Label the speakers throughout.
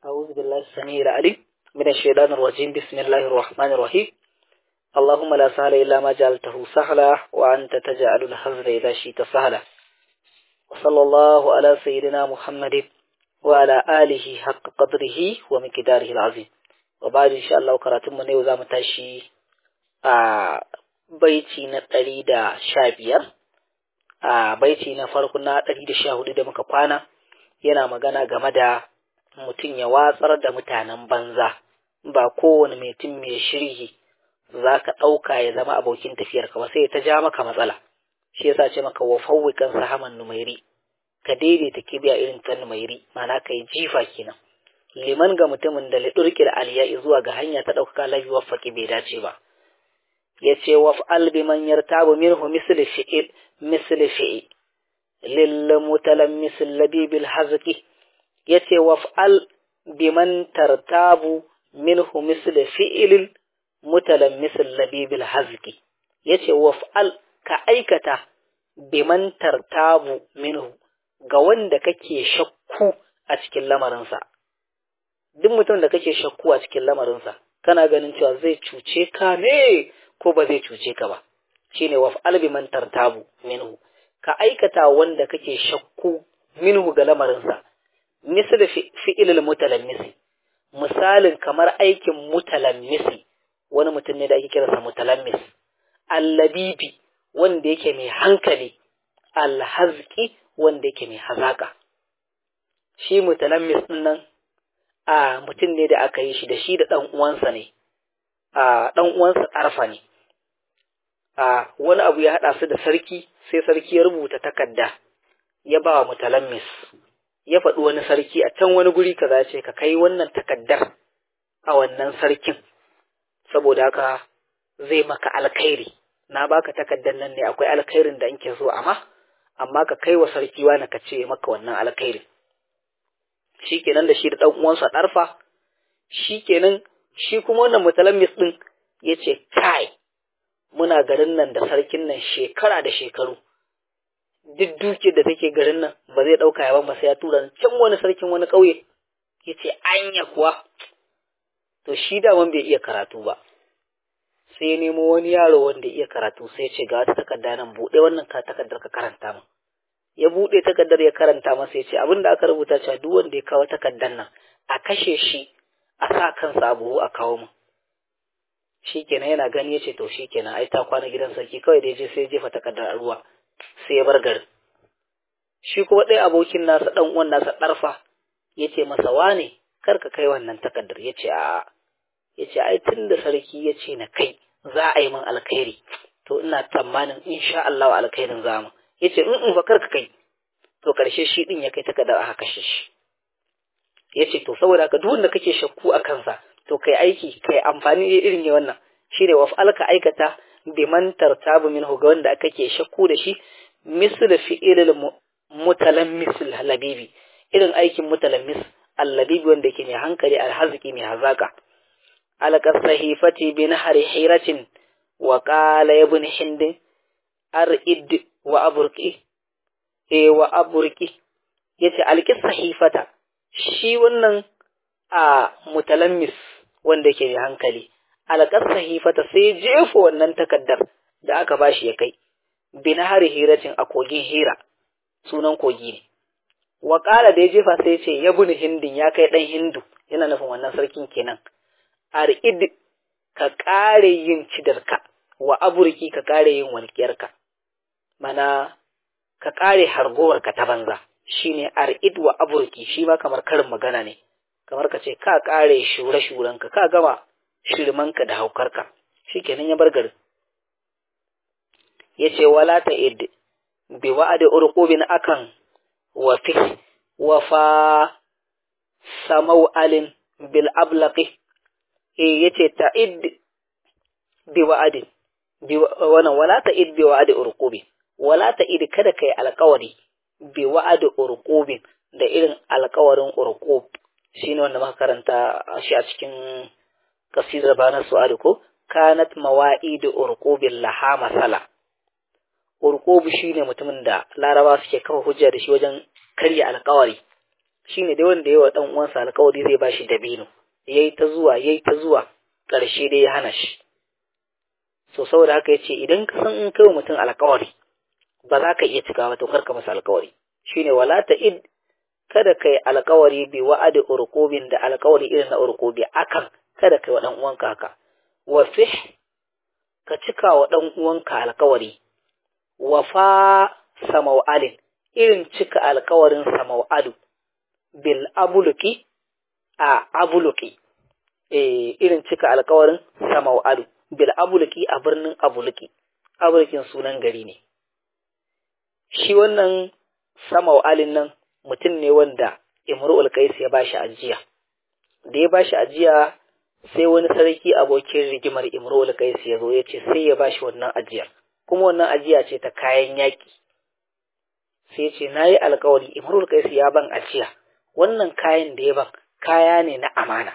Speaker 1: أعوذ بالله السميع العليم من الشيطان الرجيم بسم الله الرحمن الرحيم اللهم لا سهل إلا ما جعلته سهلا وأنت تجعل الحزن إذا شئت سهلا وصلى الله على سيدنا محمد وعلى آله حق قدره ومقداره العظيم وبعد إن شاء الله كراتم من يوزا متاشي آه baiti na ɗari da sha biyar a baiti na farko na ɗari da sha hudu da muka kwana yana magana game da mutum ya watsar da mutanen banza ba kowane mutum mai shirhi za ka ɗauka ya zama abokin tafiyar ka ba sai ta ja maka matsala shi yasa ce maka wa fawwikan sahaman numairi ka daidaita kibiya irin ta numairi ma'ana ka yi jifa kenan liman ga mutumin da lidurkil aliya zuwa ga hanya ta ɗaukaka lafi waffaki bai dace ba ya ce waf'al bi man yartabu minhu misli fi'il misli fi'i lil mutalammis labibil hazqi ya ce waf'al bi man tartabu minhu misli fi'il mutalammis labibil hazqi ya ce waf'al ka aikata bi man tartabu minhu ga wanda kake shakku a cikin lamarinsa duk mutum da kake shakku a cikin lamarinsa kana ganin cewa zai cuce ka ne ko ba zai cuce ka ba shine waf'al bi man tartabu minhu ka aikata wanda kake shakku minhu ga lamarinsa misal fi'ilul mutalammisi misalin kamar aikin mutalammisi wani mutum ne da ake kiransa mutalammis allabibi wanda yake mai hankali alhazki wanda yake mai hazaka shi mutalammis din nan a mutum ne da aka yi shi da shi da ɗan uwansa ne a ɗan uwansa arfa ne a wani abu ya haɗa su da sarki sai sarki ya rubuta takarda ya ba wa mutalammis ya faɗi wani sarki a can wani guri kaza ce ka kai wannan takaddar a wannan sarkin saboda haka zai maka alkhairi na baka takaddar nan ne akwai alkhairin da nke so amma amma ka kai wa sarki wani ka ce maka wannan alkhairin shikenan da shi da ɗan uwansa ɗarfa shikenan shi kuma wannan mutalammis ɗin ya ce kai muna garin nan da sarkin nan shekara da shekaru duk duke da take garin nan ba zai ɗauka ya ba sai ya tura can wani sarkin wani ƙauye ya ce anya kuwa to shi daman bai iya karatu ba sai ya nemo wani yaro wanda iya karatu sai ya ce ga wata takarda nan buɗe wannan ka takardar ka karanta min ya buɗe takardar ya karanta masa ya ce abin da aka rubuta cewa duk wanda ya kawo takardar nan a kashe shi a sa kansa a buhu a kawo min shi kenan yana gani ya ce to shi kenan ai ta kwana gidan sarki kawai da ya je sai ya jefa takardar a ruwa sai ya bar garin shi kuma ɗaya abokin nasa ɗan uwan nasa ɗarfa ya ce masa wane kar ka kai wannan takardar ya ce a'a ya ce ai tun da sarki ya ce na kai za a yi min alkhairi to ina tsammanin insha Allah alkhairin za mu ya ce in fa kar ka kai to karshe shi ɗin ya kai takardar aka kashe shi ya ce to saboda ka duk wanda kake shakku a kansa to kai aiki kai amfani irin ne wannan shi ne waf'al ka aikata biman tartabu minhu ga wanda kake shakku da shi misl fi'ilil mutalammis labibi irin aikin mutalammis allabibi wanda yake mai hankali alhaziki mai hazaka alqas sahifati bi nahri hiratin wa qala ibn hind arid wa aburqi e wa aburqi yace alqis sahifata shi wannan a mutalammis wanda yake mai hankali alƙar sahifata sai jefa wannan takaddar da aka bashi ya kai binahari hiratin a kogin hira sunan kogi ne wa da ya jefa sai ce ya buni hindin ya kai ɗan hindu yana nufin wannan sarkin kenan ar'id ka ƙare yin cidarka wa aburki ka ƙare yin walƙiyarka mana ka ƙare hargowarka ta banza shine ar'id wa aburki shi ma kamar karin magana ne kamar ka ce ka ƙare shure-shurenka ka gama shirmanka da haukarka shi kenan ya bar garin ya ce wala ta id bi wa'adi urqubin akan wa fi wa fa samau alin bil ablaqi eh yace ta id bi wa'adi bi wannan wala ta id bi wa'adi urqubi wala ta id kada kai alƙawari bi wa'adi urqubin da irin alƙawarin urqub shine wanda muka karanta shi a cikin kasidar bana su'adu ko kanat mawa'idu urqubin laha masala urqub shine mutumin da laraba suke kafa hujja da shi wajen karya alƙawari shine dai wanda yawa dan uwansa alƙawari zai bashi dabino yayi ta zuwa yayi ta zuwa ƙarshe dai ya hana shi so saboda haka yace idan ka san in kai mutum alƙawari ba za ka iya cikawa to karka masa alƙawari shine wala ta id kada kai alƙawari bi wa'adi urqubin da alƙawari irin na urqubi akan kada kai wa dan uwanka haka wa fih ka cika wa dan uwanka alƙawari wa fa samau'alin irin cika alƙawarin samau'alu bil abuluki a abuluki eh irin cika alƙawarin samau'alu bil abuluki a birnin abuluki abulukin sunan gari ne shi wannan samau'alin nan mutum ne wanda imru'ul qais ya bashi ajiya da ya bashi ajiya sai wani sarki abokin rigimar imru'ul qais ya zo ya ce sai ya bashi wannan ajiyar kuma wannan ajiya ce ta kayan yaki sai ce nayi alƙawari imru'ul qais ya ban ajiya wannan kayan da ya ban kaya ne na amana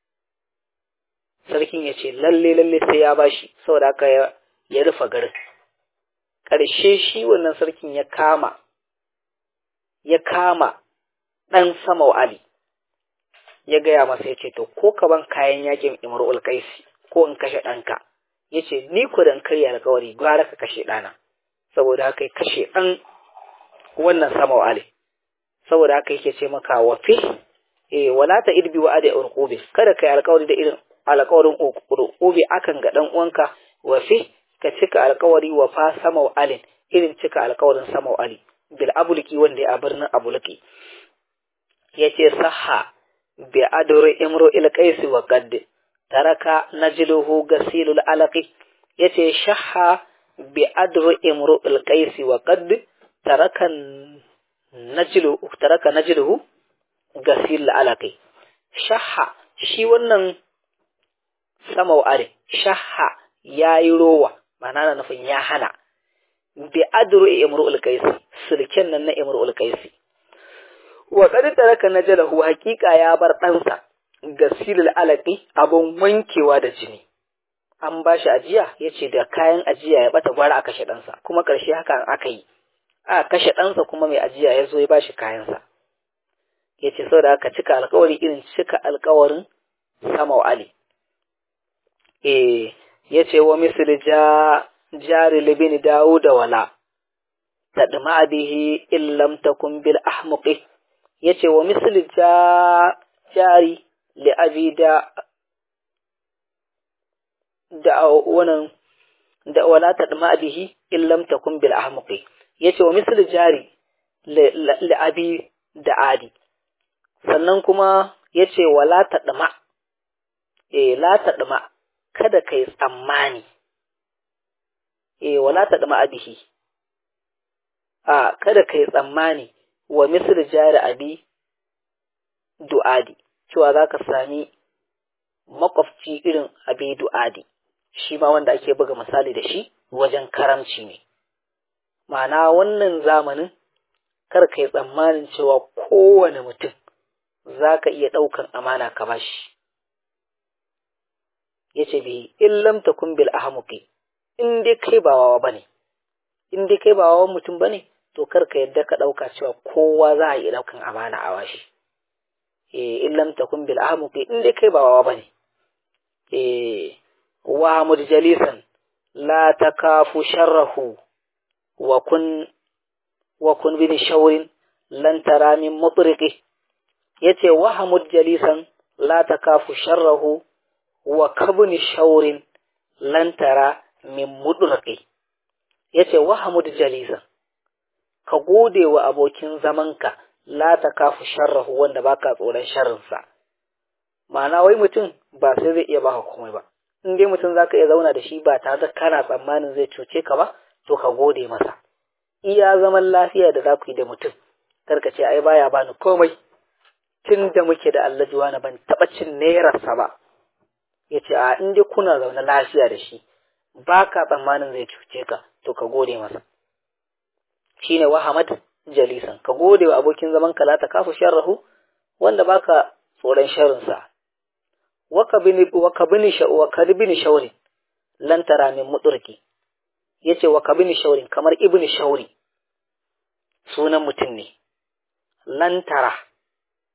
Speaker 1: sarkin ya ce lalle lalle sai ya bashi saboda haka ya rufe garin ƙarshe shi wannan sarkin ya kama ya kama ɗan sama Ali ya gaya masa ya ce to ko ka ban kayan yakin imrul qaisi ko in kashe ɗanka ya ce ni ku dan karya alkawari gwara ka kashe ɗana saboda haka ya kashe ɗan wannan sama Ali saboda haka yake ce maka wa fi eh wala ta idbi wa adi urqubi kada kai alkawari da irin alkawarin urqubi akan ga dan uwanka wa fi ka cika alkawari wa fa sama alin irin cika alkawarin sama ali bil abulki wanda ya birnin abulki yace sahha bi adri imru il qais wa qad taraka najluhu gasilul alaqi yace shahha bi adri imru il qais wa qad taraka najlu taraka najluhu gasil alaqi shahha shi wannan sama ali shahha yayi rowa ma'ana na nufin ya hana bi adru imru'ul qaisi sulken nan na imru'ul qaisi wa qad taraka najalahu haqiqa ya bar ɗansa gasilul alaqi abun wankewa da jini an ba shi ajiya yace da kayan ajiya ya bata gwara a kashe ɗansa kuma ƙarshe haka aka yi a kashe ɗansa kuma mai ajiya ya zo ya bashi kayansa yace saboda aka cika alƙawari irin cika alƙawarin sama ali eh yace wa misli ja jari libini dawuda wala tadma bihi in lam takun bil ahmuqi yace wa misli ja jari li abi da da wannan da wala tadma bihi in lam takun bil ahmuqi yace wa misli jari li abi da adi sannan kuma yace wala tadma eh la tadma kada kai tsammani eh wala ta dama abihi a kada kai tsammani wa misr jari abi du'adi cewa zaka sami makwafci irin abi du'adi shi ma wanda ake buga misali da shi wajen karamci ne ma'ana wannan zamanin kar kai tsammanin cewa kowane mutum zaka iya ɗaukan amana ka bashi yace bi in lam takun bil ahmuqi in dai kai ba wawa bane in dai kai ba wawan mutum bane to kar ka yadda ka dauka cewa kowa za a yi daukan amana a washi eh in lam takun bil ahmuqi in dai kai ba wawa bane eh wa mujalisan la takafu sharrahu wa kun wa kun bi shawrin lan tara min mutriqi yace wa hamud jalisan la takafu sharrahu wa kabni shaurin lantara min mudurqi yace wa hamud jalisa ka gode wa abokin zamanka la takafu sharrahu wanda baka tsoron sharrinsa ma'ana wai mutum ba sai zai iya baka komai ba in dai mutum zaka iya zauna da shi ba tare da kana tsammanin zai cuce ka ba to ka gode masa iya zaman lafiya da za ku yi da mutum karka ce ai baya bani komai tun da muke da allajuwa na ban taɓa cin nerarsa ba ya ce a in dai kuna zaune lafiya da shi ba ka tsammanin zai cuce ka to ka gode masa shi ne wahamad jalisan ka gode wa abokin zaman ka ta kafu sharrahu wanda baka tsoron sharrinsa waka bini waka bini waka bini shaurin lan tara min mudurki yace waka bini shaurin kamar ibni shauri sunan mutum ne lan tara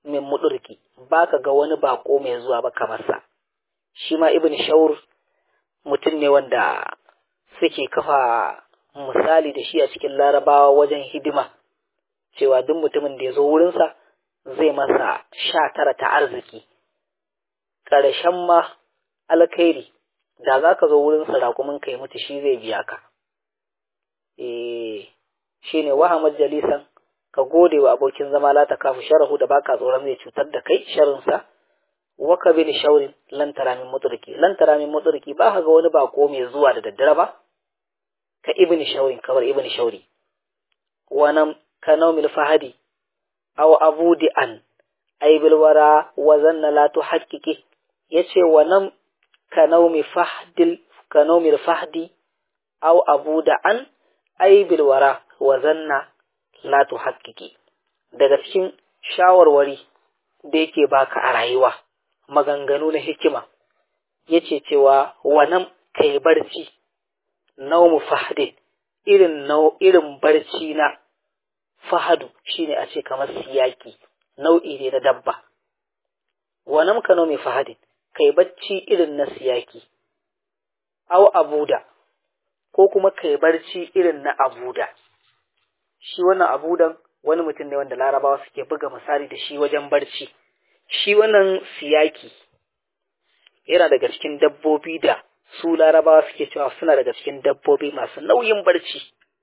Speaker 1: min mudurki baka ga wani bako mai zuwa ba kamar sa shi ma ibn shaur mutum ne wanda suke kafa misali da shi a cikin larabawa wajen hidima cewa duk mutumin da ya zo wurinsa zai masa sha tara ta arziki ƙarshen ma alkhairi da za ka zo wurinsa raƙumin ka yi mutu shi zai biya ka eh shi ne wahamar jalisan ka gode wa abokin zama la ta kafu sharahu da baka tsoron zai cutar da kai sharinsa waka bin shaurin lan tara min muturki lan tara min muturki ba ka ga wani bako mai zuwa da daddare ba ka ibn shaurin kamar ibn shauri wannan ka naumil fahadi aw abudi an aibil wara wa zanna la tuhaqqiqi yace wannan ka naumi fahdil ka naumil fahdi aw abuda an aibil wara wa zanna la tuhaqqiqi daga cikin shawarwari da yake baka a rayuwa maganganu na hikima yace cewa wannan kai barci naumu fahdin irin nau irin barci na fahadu shine a ce kamar siyaki nau'i ne na dabba wannan ka mai fahadin kai bacci irin na siyaki au abuda ko kuma kai barci irin na abuda shi wannan abudan wani mutum ne wanda larabawa suke buga misali da shi wajen barci shi wannan siyaki yana daga cikin dabbobi da su larabawa suke cewa suna daga cikin dabbobi masu nauyin barci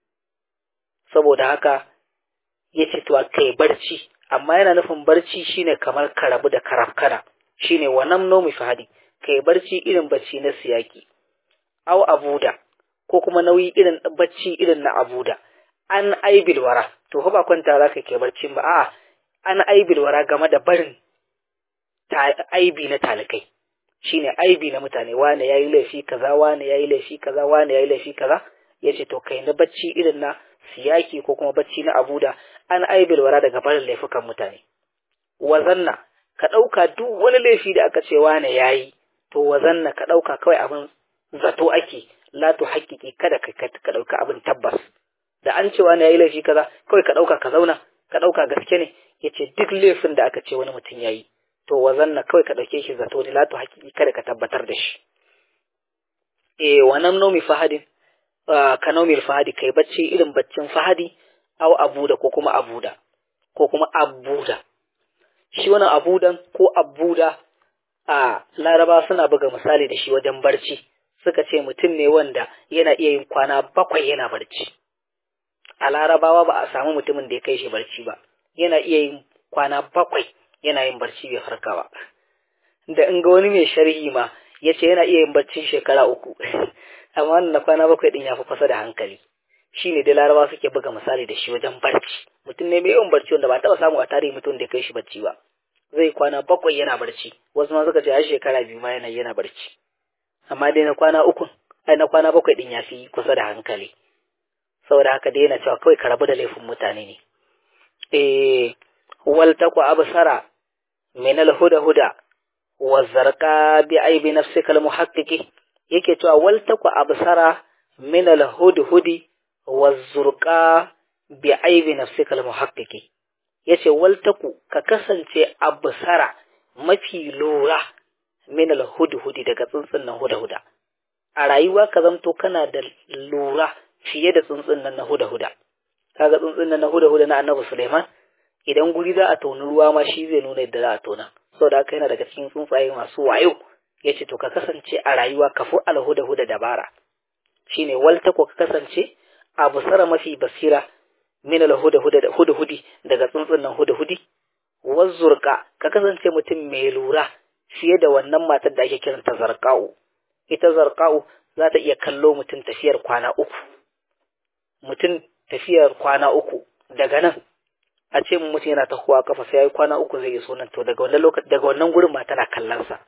Speaker 1: saboda haka ya ce to kai barci amma yana nufin barci shine kamar karabu da karafkana shine wannan nomi fahadi kai barci irin bacci na siyaki aw abuda ko kuma nauyi irin bacci irin na abuda an aibil wara to ba kwanta za ka ke barcin ba a'a an aibil wara game da barin aibi na talikai shine aibi na mutane wane yayi laifi kaza wane yayi laifi kaza wane yayi laifi kaza yace to kai na bacci irin na siyaki ko kuma bacci na abuda an aibil wara daga barin laifukan mutane wazanna ka dauka duk wani laifi da aka ce wane yayi to wazanna ka dauka kawai abin zato ake la to haƙiƙi kada ka ka dauka abin tabbas da an ce wani yayi laifi kaza kawai ka dauka ka zauna ka dauka gaske ne yace duk laifin da aka ce wani mutum yayi to wazanna kawai ka ɗauke shi zato ne latu hakiki kada ka tabbatar da shi e wannan nomi fahadin ka nomi fahadi kai bacci irin baccin fahadi au abuda ko kuma abuda ko kuma abuda shi wannan abudan ko abuda a laraba suna buga misali da shi wajen barci suka ce mutum ne wanda yana iya yin kwana bakwai yana barci a larabawa ba a samu mutumin da ya kai shi barci ba yana iya yin kwana bakwai yana yin barci bai farka ba da in ga wani mai sharhi ma ya ce yana iya yin barcin shekara uku amma na kwana bakwai din ya fi kusa da hankali shi ne da laraba suke buga misali da shi wajen barci mutum ne mai yawan barci wanda ba taɓa samu a tarihi mutum da ya kai shi barci ba zai kwana bakwai yana barci wasu ma suka ce har shekara biyu ma yana yana barci amma dai na kwana uku ai na kwana bakwai din ya fi kusa da hankali saboda haka dai yana cewa kawai ka rabu da laifin mutane ne eh wal taqwa absara min al huda huda wa zarqa bi aibi nafsika al muhaqqiqi yake cewa wal taqwa absara min al hudhudi wa zurqa bi aibi nafsika al muhaqqiqi yace wal taqu ka kasance absara mafi lura min al hudhudi daga tsuntsun nan huda huda a rayuwa ka zamto kana da lura fiye da tsuntsun nan na huda huda kaga tsuntsun nan na huda huda na annabi Sulaiman idan guri za a toni ruwa ma shi zai nuna yadda za a tona saboda haka yana daga cikin tsuntsaye masu wayo yace to ka kasance a rayuwa ka fi alhuda huda dabara shine walta ko ka kasance a busara mafi basira min alhuda huda huda hudi daga tsuntsun nan huda hudi wazzurka ka kasance mutum mai lura fiye da wannan matar da ake kiranta zarqa'u ita zarqa'u za ta iya kallo mutum tafiyar kwana uku mutum tafiyar kwana uku daga nan a ce mutum yana tahowa kafa sai ya yi kwana uku zai iso nan to daga wannan lokaci daga wannan gurin ma tana kallon sa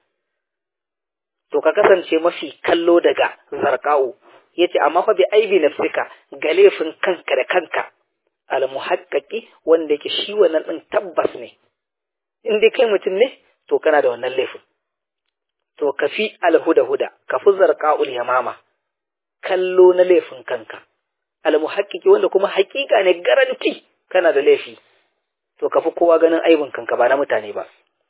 Speaker 1: to ka kasance mafi kallo daga zarqa'u yace amma fa bi aibi nafsika ga laifin kanka da kanka al muhaqqaqi wanda yake shi wannan din tabbas ne in dai kai mutum ne to kana da wannan laifin to ka fi al huda huda ka fi zarqa'ul yamama kallo na laifin kanka al muhaqqiqi wanda kuma haƙiƙa ne garanti kana da laifi to ka fi kowa ganin aibin kanka ba na mutane ba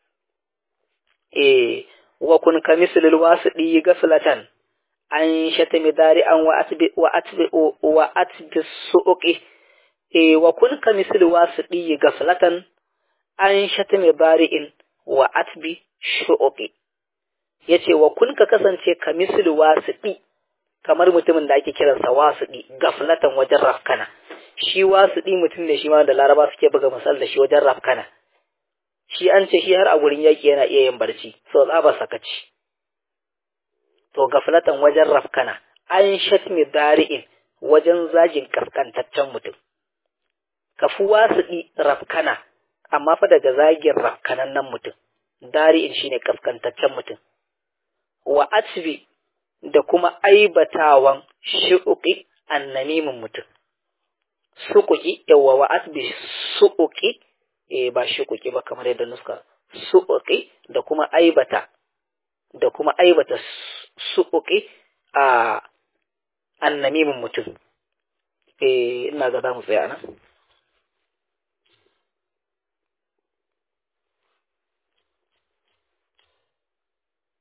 Speaker 1: eh wa kun ka mislil wasidi gaflatan an shatami dari an wa atbi wa atbi wa atbi suqi eh wa kun ka mislil wasidi gaflatan an shatami bari'in wa atbi shuqi yace wa kun ka kasance ka mislil wasidi kamar mutumin da ake kiransa wasidi gaflatan wajen rafkana shi wasidi mutum ne shi ma da laraba suke buga misal da shi wajen rafkana shi an ce shi har a gurin yaki yana iya yin barci so tsaba sakaci to gaflatan wajen rafkana an shatmi dari'in wajen zagin kaskantaccen mutum kafu wasidi rafkana amma fa daga zagin rafkanan nan mutum dari'in shine kaskantaccen mutum wa atbi da kuma aibatawan shi'uki annamimin mutum suƙuƙi yawa wa asbi suƙuƙi eh ba shiƙuƙi ba kamar yadda nuska suƙuƙi da kuma aibata da kuma aibata suƙuƙi a annamimin mutum eh ina ga za mu tsaya nan